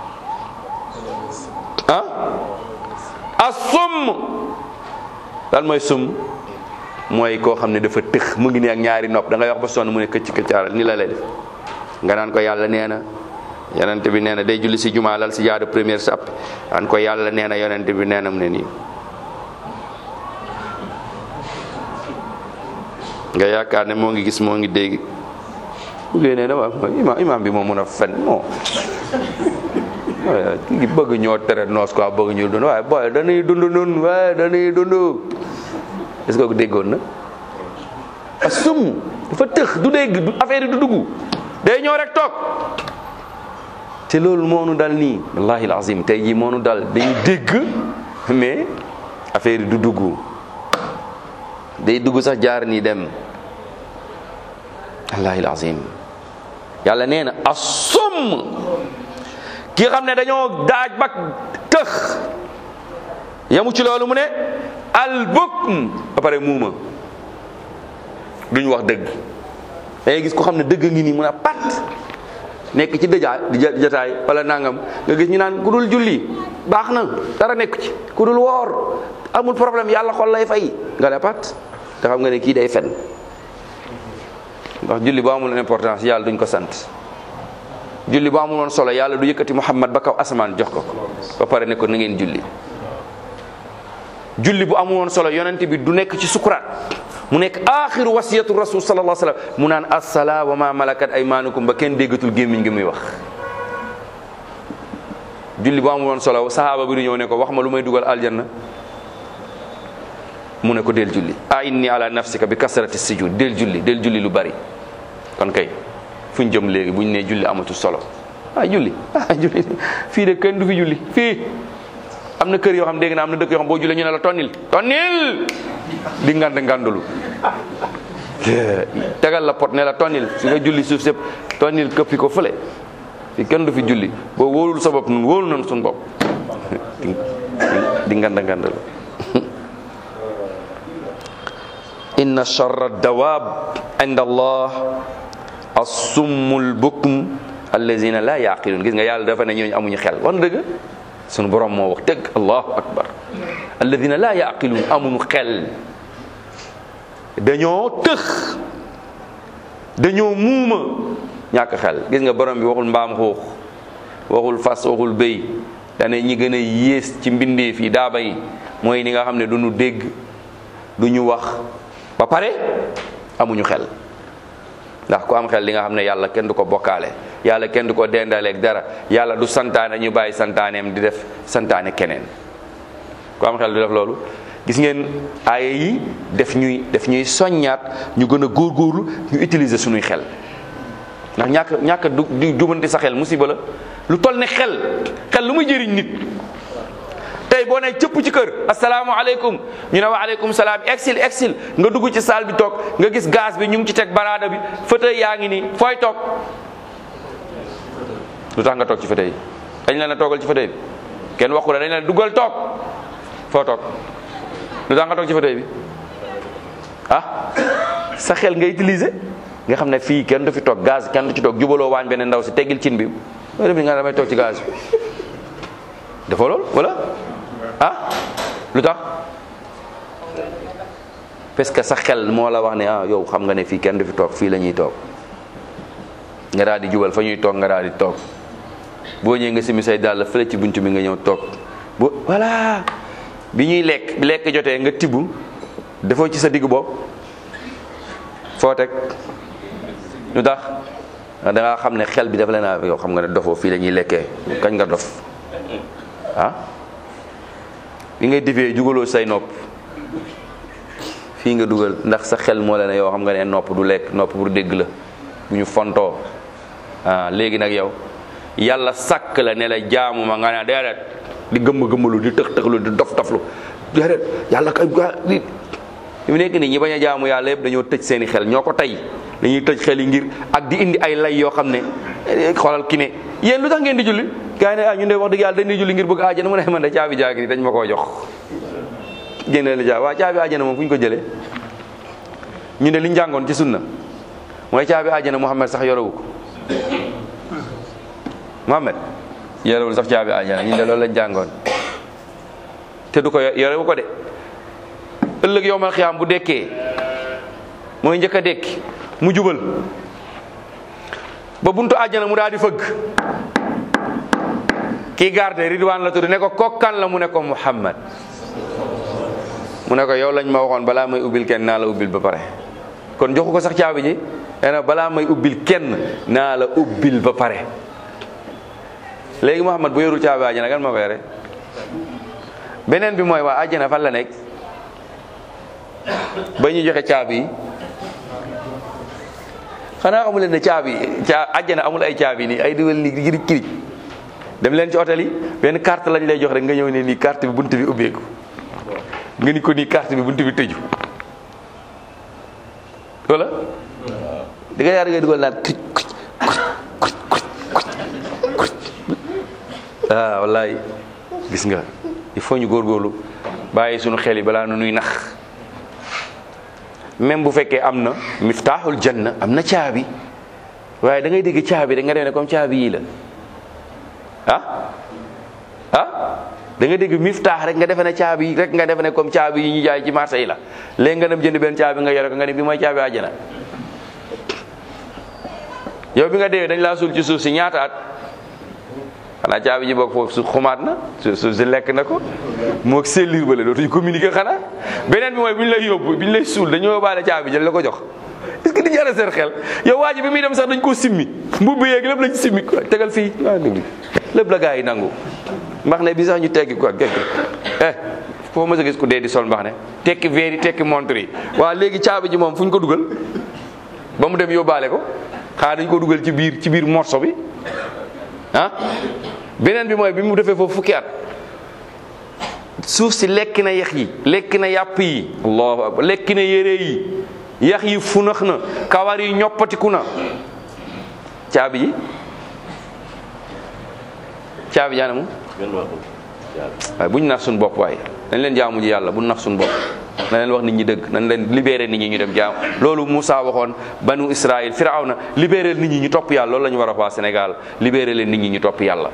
ah asum lan mooy sum mooy koo xam ne dafa tëx mu ngi nii ak ñaari nopp da ngay wax ba sonn mu ne këcc këccaaral ni la lay def nga naan ko yàlla nee na yonent bi nee na day julli si jumaa lal si jaadu première sàpp naan ko yàlla nee na yonent bi nee na mu ne nii nga yaakaar ne moo ngi gis moo ngi dégg bu génnee dama imaam imaam bi moo mun a fen moo ki bëgg ñoo tere noos quoi bëgg ñu dund waaye booy dañuy dund nun waaye dañuy dund est-ce que ko déggoon na a sum dafa tëx du dégg du affaire yi du dugg day ñëw rek toog te loolu moo nu dal nii wallahi alazim tey jii moo nu dal dañuy dégg mais affaire yi du dugg day dugg sax jaar nii dem wallahi alazim yàlla nee na asum ki xam ne dañoo daaj ba tëx yamu ci loolu mu ne albukm ba pare muuma duñ wax dëgg dangay gis ko xam ne dëgg ngi nii mun a pat nekk ci dëjaay di jataay wala nangam nga gis ñu naan ku dul julli baax na dara nekk ci ku dul woor amul problème yàlla xol lay fay nga ne pat te xam nga ne kii day fen ndax julli bu amul importance yàlla duñ ko sant julli bu amul woon solo yàlla du yëkkati muhammad ba kaw asamaan jox ko ko ba pare ne ko na ngeen julli julli bu amul woon solo yonent bi du nekk ci sukuraat mu nekk axiru wasiyatu rasul sallallahu alayhi wasallam mu naan assala wa ma malakat aymanukum ba kenn déggatul gémmiñ gi muy wax julli bu amul woon solo sahaaba bi du ñëw ne ko wax ma lu may dugal aljanna mu ne ko del julli a inni ala nafsika bi kasrati sujud del julli del julli lu bari kon kay fu ñu jëm léegi bu ñu nee julli amatul solo ah julli ah julli fii de kenn du fi julli fii am na kër yoo xam dégg na am na dëkk yoo xam boo jullee ñu ne la tonnil tonnil di ngand ngandulu tegal la pot ne la tonnil su nga julli suuf sëpp tonnil këppi ko fële fii kenn du fi julli boo wóolul sa bopp nun wóolu nañ suñu bopp di ngand ngandulu inna charra dawab inda allah assummul bukm allazina la yaqilun gis nga yàlla dafa ne ñooñu amuñu xel wax na dëgg sunu borom moo wax dëgg allahu akbar alladina la yaqilun amuñu xel dañoo tëx dañoo muuma ñàkk xel gis nga borom bi waxul mbaam xuux waxul fas waxul béy dane ñi gën a yées ci mbindeef yi daaba yi mooy ni nga xam ne duñu dégg duñu wax ba pare amuñu xel ndax ku am xel li nga xam ne yàlla kenn du ko bokkaale yàlla kenn du ko dendaleeg dara yàlla du santaane ñu bàyyi santaaneem di def santaane keneen ku am xel du def loolu gis ngeen aaya yi def ñuy def ñuy soññaat ñu gën a góorgóorlu ñu utiliser suñuy xel ndax ñàkk ñàkk du di jubanti sa xel musiba la lu toll ne xel xel lu muy jëriñ nit tey boo ne cëpp ci kër asalaamaaleykum ñu ne wa aleykum salaam exil exil nga dugg ci salle bi toog nga gis gaz bi ñu ngi ci teg baraada bi fauteuil yaa ngi nii fooy toog lu tax nga toog ci fauteuil dañ la na toogal ci fauteuil bi kenn waxu la dañ la duggal toog foo toog lu tax nga toog ci fauteuil bi ah sa xel nga utiliser nga xam ne fii kenn du fi toog gaz kenn du ci toog jubaloo waañ beneen ndaw si teggil cin bi loolu def ni nga damay toog ci gaz bi dafa lool wala ah lu tax parce que sa xel moo la wax ne ah yow xam nga ne fii kenn du fi toog fii la ñuy toog nga daal di jubal fa ñuy toog nga daal di toog boo ñëwee nga simi say dàll fële ci buntu bi nga ñëw toog bu voilà bi ñuy lekk bi lekk jotee nga tibb defoo ci sa digg bopp foo teg lu tax da nga xam ne xel bi dafa leen a yow xam nga ne dofoo fii la ñuy lekkee kañ nga dof ah bi ngay defee jugaloo say nopp fii nga dugal ndax sa xel moo la ne yow xam nga ne nopp du lekk nopp pour dégg la bu ñu fontoo ah léegi nag yow yàlla sàkk la ne la jaamu ma nga ne déedéet di gëmm gëmmalu di tëx tëxlu di dof doflu déedéet yàlla kay di mu nekk nii ñi bañ a jaamu yàlla yëpp dañoo tëj seeni xel ñoo ko tey dañuy tëj xel yi ngir ak di indi ay lay yoo xam ne xoolal ki ne yéen lu tax ngeen di julli gars yi ne ah ñun de wax dëgg yàlla dañuy julli ngir bëgg àjjana mu ne man de caabi jaagi ni dañ ma koo jox génne la caabi waa caabi àjjana moom fu ñu ko jëlee ñu ne li ñu jàngoon ci sunna mooy caabi àjjana Muhammad sax yorewu ko Muhammad yorewul sax caabi àjjana ñu de loolu lañ jàngoon te du ko yorewu ko de ëllëg yowmal xiyaam bu dekkee mooy njëkk a dekki mu jubal ba buntu àjjana mu daal di fëgg kii garde ridwaan la tudd ne ko kokkan la mu ne ko muhammad mu ne ko yow lañ ma waxoon balaa may ubbil kenn naa la ubbil ba pare kon joxu ko sax caabi ji nee na balaa may ubbil kenn naa la ubbil ba pare léegi muhammad bu yorul caabi àjjana kan ma ko yore beneen bi mooy waa àjjana fan la nekk ba ñu joxe caabi yi xanaa xamu leen ne caabi caa àjjana amul ay caabi nii ay dugal nii girij kirij dem leen ci hôtel yi benn carte lañ lay jox rek nga ñëw ne nii carte bi bunt bi ubbeeku nga ni ko nii carte bi bunt bi tëju wala di nga yaar ngay dugal naan kuc kuc kuc kuc kuc kuc ah wallaay gis nga il faut ñu góorgóorlu bàyyi suñu xel yi balaa nu nuy nax même bu fekkee am na miftaaxul janna am na caabi waaye da ngay dégg caabi rek nga def ne comme caabi yii la ah ah da nga dégg miftaax rek nga defe ne caabi rek nga defe ne comme caabi yi ñu jaay ci marché yi la léegi nga dem jënd benn caabi nga yore ko nga ne bi mooy caabi àjjana yow bi nga dee dañ laa suul ci suuf si ñaata at xanaa caabi ji bokk foofu su xumaat na su suuf si lekk na ko moo sellir ba la dootuñu communiquer xanaa beneen bi mooy bu ñu lay yóbbu bi ñu lay suul dañoo yóbbaale caabi jël la ko jox est-ce que di jara seen xel yow waa ji bi muy dem sax dañ koo simmi mbubb yeeg lépp lañ simmi quoi tegal fii waa déglu lépp la gaa yi nangu mbax ne bi sax ñu teggi quoi gekk eh foo ma sa gis ku dee di sol mbax ne tekki verre yi tekki montre yi waa léegi caabi ji moom fu ñu ko dugal ba mu dem yóbbaale ko xanaa dañ ko dugal ci biir ci biir morso bi ah beneen bi mooy bi mu defee foofu fukki at suuf si lekk na yax yi lekk na yàpp yi allahu akbar lekk na yére yi yax yi funax na kawar yi ñoppatiku na caabi ji caabi jaana mu waaye bu ñu nax suñu bopp waaye dañ leen jaamu ji yàlla bu ñu nax suñu bopp na leen wax nit ñi dëgg nañ leen libéré nit ñi ñu dem jaam loolu Moussa waxoon banu Israël Firawna libéré nit ñi ñu topp yàlla loolu la ñu war a wax waa Sénégal libéré leen nit ñi ñu topp yàlla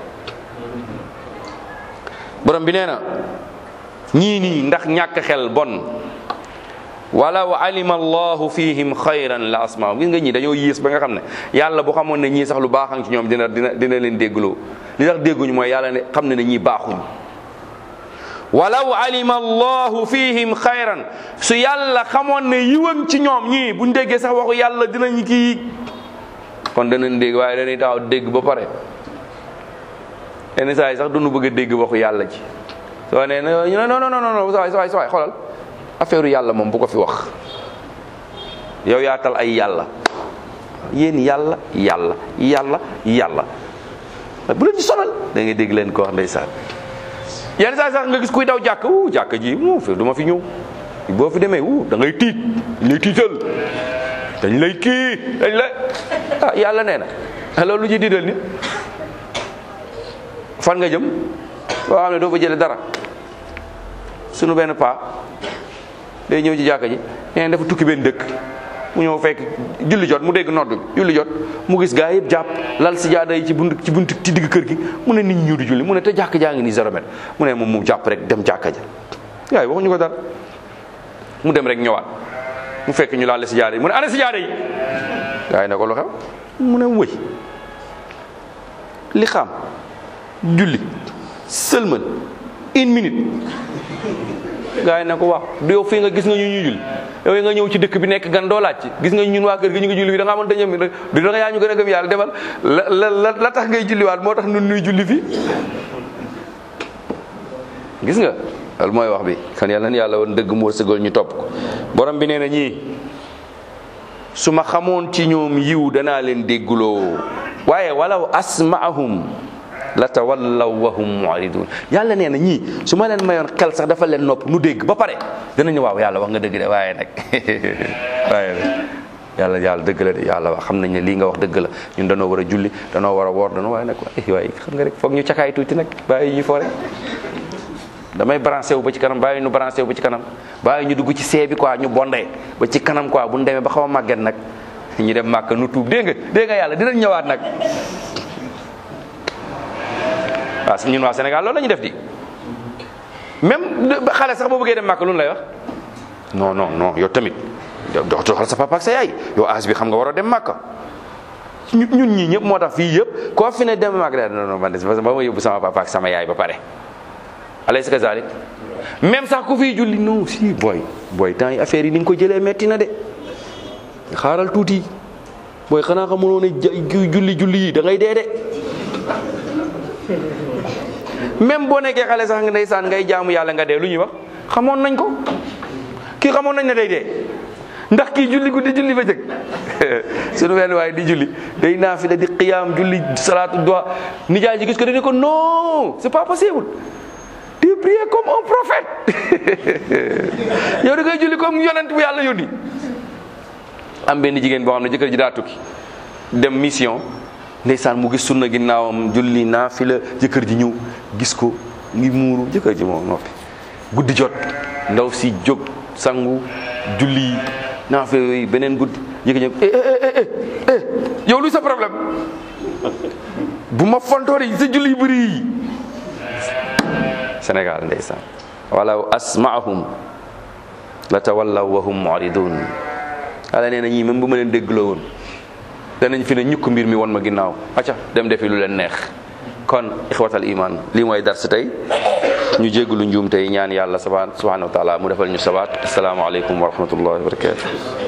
borom bi nee na ñii nii ndax ñàkk xel bon walaw alima allahu fihim xayran la asmaahum gis nga ñii dañoo yées ba nga xam ne yàlla bu xamoon ne ñii sax lu baaxam ci ñoom dina dina dina leen déggloo li tax dégguñu mooy yàlla ne xam ne ne ñii baaxuñ walaw alima allahu fihim xayran su yàlla xamoon ne yiwam ci ñoom ñii buñ déggee sax waxu yàlla dinañ kii kon danañ dégg waaye dañuy taxaw dégg ba pare yenn saa yi sax duñu bëgg a dégg waxu yàlla ci soo nee na ñu ne non non non non sawaay sawaay sawaay xoolal affaire yàlla moom bu ko fi wax yow yaa tal ay yàlla yéen yàlla yàlla yàlla yàlla bu leen ci sonal da ngay dégg leen ko wax ndeysaan yenn saa sax nga gis kuy daw jàkk wu jàkk ji mu fi du ma fi ñëw boo fi demee wu da ngay tiit dañ lay tiital dañ lay kii dañ lay ah yàlla nee na loolu lu ci diidal nit fan nga jëm boo xam ne doo fa jële dara sunu benn paa day ñëw ci jàkka ji nee dafa tukki benn dëkk mu ñëw fekk julli jot mu dégg nodd julli jot mu gis gaa yëpp jàpp lal si jaada yi ci bunt ci bunt ci digg kër gi mu ne nit ñi ñëw di julli mu ne te jàkk jaa ngi nii zéro mètre mu ne moom mu jàpp rek dem jàkka ja gaa yi waxuñu ko dara mu dem rek ñëwaat mu fekk ñu laal si jaada yi mu ne ana si jaada yi gaa yi ne ko lu xew mu ne wëy li xam julli sëlmal une minute gaa yi ne ko wax du yow fii nga gis nga ñu ñuy julli yow nga ñëw ci dëkk bi nekk gan doo laaj ci gis nga ñun waa kër gi ñu ngi julli fi da nga xamante ne du da nga yaa ñu gën a gëm yàlla demal la la la tax ngay julliwaat moo tax nun nuy julli fi gis nga loolu mooy wax bi kon yàlla na yàlla woon dëgg mu wërsëgal ñu topp ko borom bi nee na ñii su ma xamoon ci ñoom yiw danaa leen dégguloo waaye walaw asmaahum la tawallaw wa hum mu'ridun yàlla nee na ñii su ma leen mayoon xel sax dafa leen nopp nu dégg ba pare danañu waaw yàlla wax nga dëgg de waaye nag waaye nag yàlla yàlla dëgg la de yàlla wax xam nañ ne lii nga wax dëgg la ñun danoo war a julli danoo war a woor danoo waaye nag waaye xam nga rek foog ñu cakaay tuuti nag bàyyi ñu foo rek damay branché wu ba ci kanam bàyyi ñu branché wu ba ci kanam bàyyi ñu dugg ci see bi quoi ñu bondee ba ci kanam quoi bu ñu demee ba xaw a màgget nag ñu dem màkk nu tuub dégg nga dégg nga yàlla dinañ ñëwaat nag waaw ñun waa Sénégal loolu la ñu def di même xale sax boo bëggee dem màkk lu lay wax non non non yow tamit dox doxal sa papa ak sa yaay yow âge bi xam nga war a dem màkk ñun ñii ñëpp moo tax fii yëpp koo fi ne dem màkk da non non man de ba ma yóbbu sama papa ak sama yaay ba pare alaysa kazalik même sax ku fiy julli non si booy booy temps yi affaire yi ni nga ko jëlee metti na de xaaral tuuti booy xanaa xamuloo ne julli julli yi da ngay dee de même boo nekkee xale sax nga ndeysaan ngay jaamu yàlla nga dee lu ñuy wax xamoon nañ ko kii xamoon nañ ne day dee ndax kii julli guddi julli fa jëkk suñu wenn waaye di julli day naafila di qiyaam julli salaatu duha nijaay ji gis ko dañu ko non c'est pas possible tu prier comme un prophète yow da ngay julli comme yonent bu yàlla yónni am benn jigéen boo xam ne jëkkër ji daa tukki dem mission ndeysaan mu gis sunna ginnaawam julli naafila jëkkër ji ñëw gis ko ngi muuru jëkkër ji moo noppi guddi jot ndaw si jóg sangu julli naafila yooyu beneen guddi jëkkër ñëw eh eh eh yow luy sa problème bu ma fontoori sa julli bëri yi Sénégal ndeysaan walaw asmaahum la tawallaw wa hum mu'ridun yàlla nee na ñii même bu ma leen déggloo woon danañ fi ne ñukk mbir mi won ma ginnaaw acca dem defi lu leen neex kon ixwatal iman lii mooy dars tey ñu jéggalu njuum tey ñaan yàlla subhanahu wa taala mu defal ñu sabaat asalaamaaleykum wa rahmatullahi wa barakatu